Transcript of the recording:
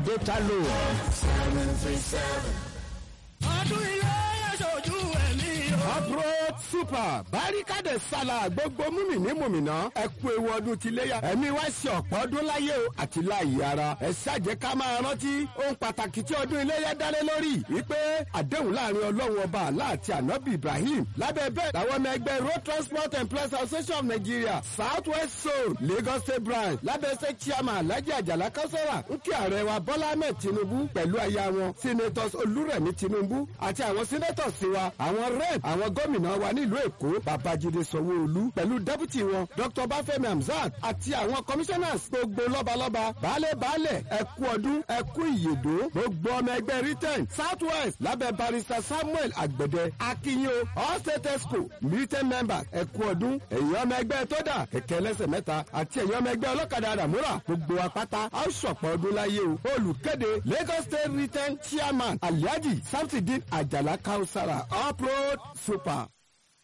data loan. ọdún ilé yẹsọ̀jú ẹ̀mí o. uproad super barikade sala gbogbo múmìnì múmìnà ẹ kú ewu ọdún ti léyà ẹ̀mí wá sí ọ̀pọ̀ ọdún láyé o àti láàyè ara ẹ ṣàjẹ́ ká máa rántí ohun pàtàkì tí ọdún iléyà dálé lórí wípé àdéhùn láàrin ọlọ́run ọba àlá àti ànábì ibrahim lábẹ́ bẹ́ẹ̀ làwọn ọmọ ẹgbẹ́ road transport employees association of nigeria south west zone lagos state branch lábẹ́ state chairman alhaji ajala kausara ń kí ààrẹ wa bọ́lá ahmed tinubu pẹ̀lú aya wọn senators olúrẹ̀mí tinubu àti àwọn senators wa àwọn rep àwọn gómìnà wa nílùú èkó babájídé sanwó-olú pẹ̀lú deputy wọn dr bafẹ́mi hamzat àti àwọn commissioners gbogbo lọ́balọ́ba baálé baálẹ̀ ẹ̀kú ọdún ẹ̀kú ìyèdó gbogbo ọmọ ẹgbẹ́ britain south west lábẹ́ barrister samuel àgbẹ̀dẹ akínyó all state esco britain members ẹ̀kú ọdún ẹ̀yìn ọmọ ẹgbẹ́ tódà kẹ̀kẹ́ ẹlẹ́sẹ̀ mẹ́ta àti ẹ̀yìn ọmọ ẹgbẹ́ ọlọ́kadà àdàmúrà gbogbo apáta a ó ṣọ̀pọ̀ ọdún láyé o olùkéde lagos state britain chairman alhaji samsudeen ajala kausara uproad super.